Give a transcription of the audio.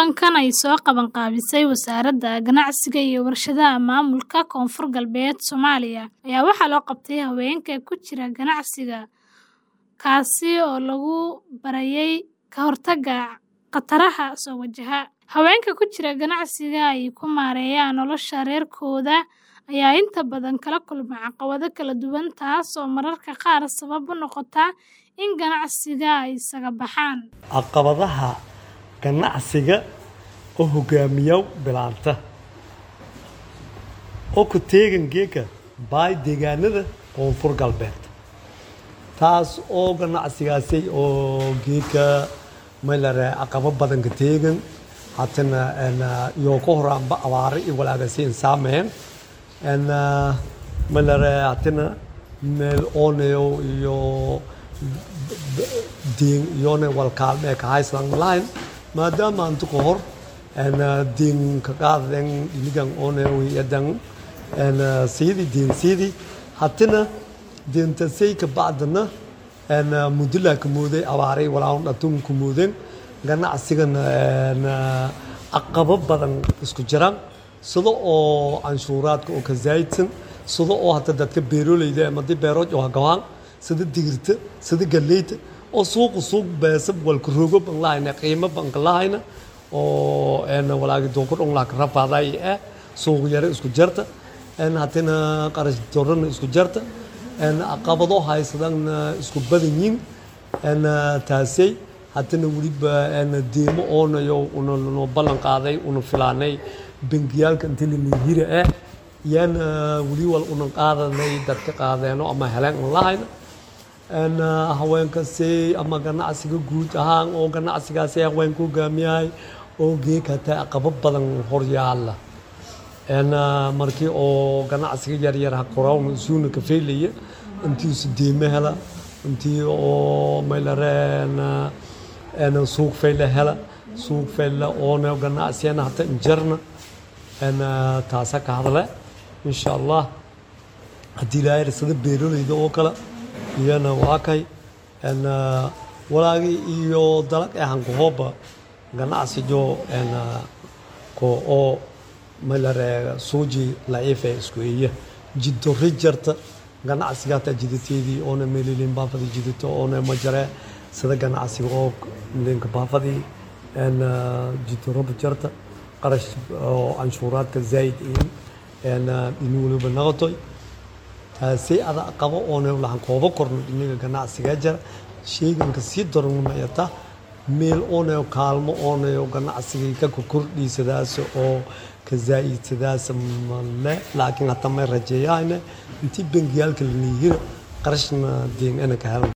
Kulankan ay soo qaban qaabisay Wasaaradda Ganacsiga iyo Warshadaha Maamulka Koonfur Galbeed Soomaaliya ayaa waxaa loo qabtay haweenka ku jira ganacsiga, kaasi oo lagu barayay ka hortagga khataraha soo wajaha. Haweenka ku jira ganacsiga ay ku maareeyaan nolosha reerkooda ayaa inta badan kala kulma caqabado kala duwan taas oo mararka qaar sabab u noqota in ganacsiga ay isaga baxaan. caqabadaha ganacsiga oo hogaamiya bilaanta oo ku teegan geeka baay deegaanada koonfur galbeed taas oo ganacsigaasi oo geeka maylare caqabo badan ka teegan hatana iyo ka horaanba abaare iyo walaagasi insaameen maylare hatana meel oonayo iyo diin iyona walkaalmee ka hayslan lahayn maadaama anta ka hor diin ka qaadaden iligan oonayo yadan siidi diin siidi hatina diintasay ka bacdana mudulaa ka mooday abaaray walaawan dhatun ka mooden ganacsigana caqabo badan isku jiraan sida oo canshuuraadka oo ka zaayidsan sida oo hata dadka beeroleyda amadi beerood oo hagawaan sida digirta sida galeyta oo suuqa suuq beesab walka rogo ban lahayna qiimo ban ka lahayna oo walaagi doonka dhon laa ka rafaaday eh suuq yare isku jarta hatina qarash dorana isku jarta caqabado haysadana isku badan yiin taasay hatina weliba deemo oonayo unanoo ballan qaaday una filaanay bangiyaalka inta lalihira eh yaana weli wal una qaadanay dadka qaadeeno ama heleen an lahayna haweenkasi ama ganacsiga guud ahaan oo ganacsigaasi haweenka hogaamiyahay oo geek hataa caqabo badan horyaala markii oo ganacsiga yaryar ha qorawn isuuna ka feylaya intiisu deeme hela intii oo maylare suuq fayla hela suuq fayla oona ganacsiyana hata injarna taasa ka hadle insha allah haddii ilaahay sida beeroleyda oo kale iyana waa kay walaagi iyo dalag ee hankahooba ganacsijo ko oo maylare suuji laciife isku eeya jidori jarta ganacsiga hataa jidateedii oona meelilin baafadi jidato oona majare sida ganacsiga oo linka baafadii jidoroba jarta qarash oo canshuuraadka zaa'id in in waliba noqotoy taasay ada qabo oona lahan kooba korno dhinaga ganacsiga jara sheeganka sii daranmayata meel oonayo kaalmo oonayo ganacsigii ka kordhiisadaas oo ka zaa'idsadaas male laakiin hata may rajeeyahayna intii bangiyaalka lanihira qarashna deen ana ka helan